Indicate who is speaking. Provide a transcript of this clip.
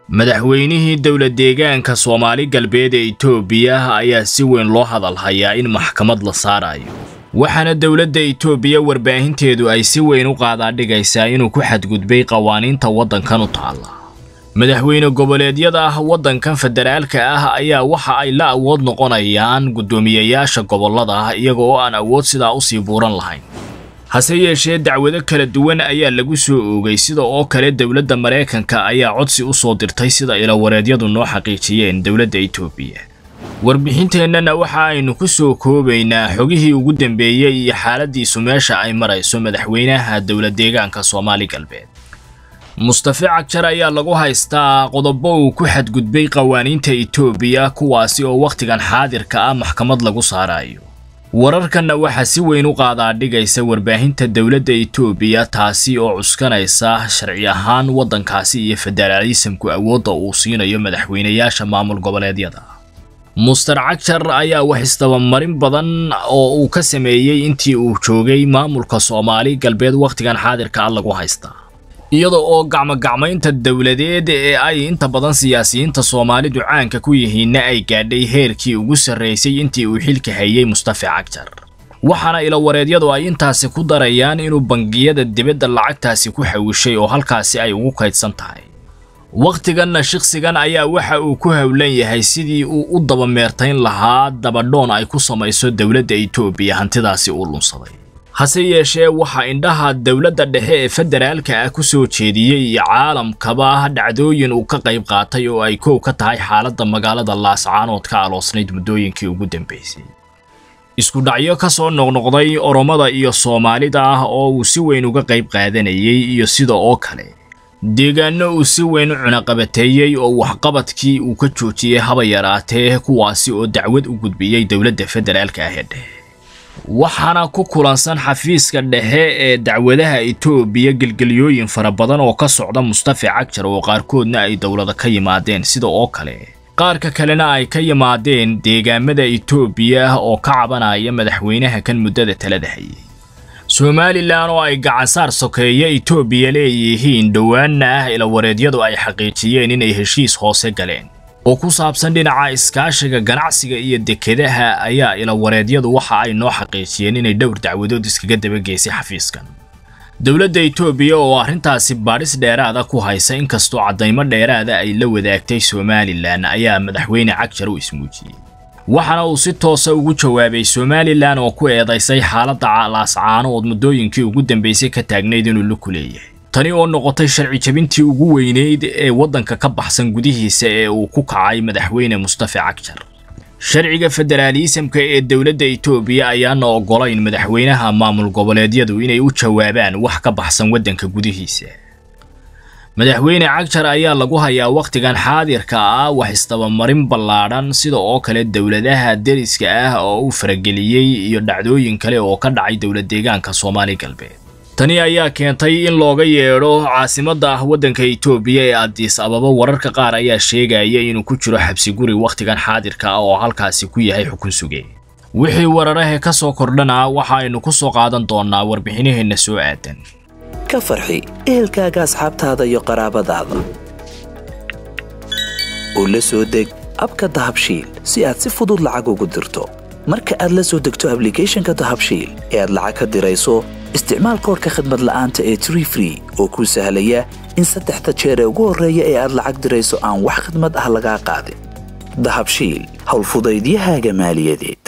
Speaker 1: madaxweynihii dowla deegaanka soomaali galbeed ee itoobiya ayaa si weyn loo hadal hayaa in maxkamad la saarayo waxaana dowladda itoobiya warbaahinteedu ay si weyn u qaadaadhigaysaa inuu ku xadgudbay qawaaniinta waddankan u taalla madaxweyne goboleedyada ah waddankan federaalka ah ayaa waxa ay la awood noqonayaan guddoomiyeyaasha gobollada ah iyaga oo aan awood sidaa usii buuran lahayn hase yeeshee dacwado kala duwan ayaa lagu soo oogay sida oo kale dowladda maraykanka ayaa codsi u soo dirtay sida ilawareedyadu noo xaqiijiyeen dowladda itoobiya warbixinteennana waxa aynu ku soo koobaynaa xogihii ugu dambeeyey iyo xaaladiisu meesha ay marayso madaxweynaha dowla deegaanka soomaali galbeed mustafe cagjar ayaa lagu haystaa qodobo uu ku xadgudbay qawaaniinta itoobiya kuwaasi oo wakhtigan xaadirka ah maxkamad lagu saarayo wararkanna waxaa si weyn u qaadaadhigaysa warbaahinta dowladda itoobiya taasi oo cuskanaysa sharci ahaan waddankaasi iyo federaalisamku awoodda uu siinayo madaxweynayaasha maamul goboleedyada muster cagjar ayaa wax isdabamarin badan oo uu ka sameeyey intii uu joogay maamulka soomaali galbeed wakhtigan xaadirka ah lagu haystaa iyada oo gacmogacmaynta dowladeed ee ay inta badan siyaasiyiinta soomaalidu caanka ku yihiinna ay gaadhay heerkii ugu sarraysay intii uu xilka hayay mustafe cagjar waxaana ilawareedyadu ay intaasi ku darayaan inuu bangiyada dibadda lacagtaasi ku xawishay oo halkaasi ay ugu kaydsan tahay wakhtiganna shikhsigan ayaa waxa uu ku howlan yahay sidii uu u dabameertayn lahaa dabadhoon ay ku samayso dowladda itoobiya hantidaasi uu lunsaday hase yeeshee waxaa indhaha dowladda dhexe ee federaalka ah ku soo jeediyey iyo caalamkaba dhacdooyin uu ka qayb qaatay oo ay koow ka tahay xaaladda magaalada laascaanood ka aloosnayd muddooyinkii ugu dambaysay isku dhacyo ka soo noqnoqday oromada iyo soomaalida ah oo uu si weyn uga qayb qaadanayay iyo sida oo kale deegaano uu si weyn u cunaqabateeyey oo waxqabadkii uu ka joojiyey haba yaraatee kuwaasi oo dacwad u gudbiyey dowladda federaalka ah ee dhexe waxaana ku kulansan xafiiska dhexe ee dacwadaha itoobiya gelgelyooyin fara badan oo ka socda mustafe cagjar oo qaarkoodna ay dowlada ka yimaadeen sida oo kale qaarka kalena ay ka yimaadeen deegaamada itoobiya oo ka cabanaya madaxweynaha kan muddada talada hayay somalilan oo ay gacansaar sokeeya itoobiya leeyihiin dhowaanna ah ilawareedyadu ay xaqiijiyeen inay heshiis hoose galeen oo ku saabsan dhinaca iskaashiga ganacsiga iyo dekedaha ayaa ilawareedyadu waxa ay noo xaqiijiyeen inay dhowr dacwadood iskaga dabageysay xafiiskan dowladda itoobiya oo arrintaasi baadhis dheeraada ku haysa inkastoo caddaymo dheeraada ay la wadaagtay somalilan ayaa madaxweyne cagjar u ismuujiyey waxaana uu si toosa ugu jawaabay somalilan oo ku eedaysay xaaladda laascaanood muddooyinkii ugu dambaysay ka taagnayd inuu la ku leeyahay tani oo noqotay sharci jabintii ugu weyneyd ee waddanka ka baxsan gudihiisa ee uu ku kacay madaxweyne mustafe cagjar sharciga federaalisamka ee dowladda itoobiya ayaana oggolayn madaxweynaha maamul goboleedyadu inay u jawaabaan wax ka baxsan waddanka gudihiisa madaxweyne cagjar ayaa lagu hayaa wakhtigan xaadirka ah wax isdabamarin ballaadhan sida oo kale dowladaha deriska ah oo uu farageliyey iyo dhacdooyin kale oo ka dhacay dowla deegaanka soomaali galbeed tani ayaa keentay in looga yeedho caasimadda ah waddanka itoobiya ee addiis ababa wararka qaar ayaa sheegaya inuu ku jiro xabsi guri wakhtigan xaadirka ah oo halkaasi ku yahay xukun suge wixii wararahe ka soo kordhana waxa aynu ku soo qaadan doonnaa warbixinaheenna soo aadan
Speaker 2: ka farxi ehelkaaga asxaabtaada iyo qaraabadaada oo la soo deg abka dahabshiil si aad si fudud lacag ugu dirto marka aad la soo degto ablicathonka dahabshiil ee aad lacag ka dirayso isticmaal koorka khadmad la'aanta ee tree free oo kuu sahlaya in saddexda jeer ee ugu horreeya ee aad lacag dirayso aan wax khadmad ah lagaa qaadin dahabshiil howlfudaydiyahaaga maaliyadeed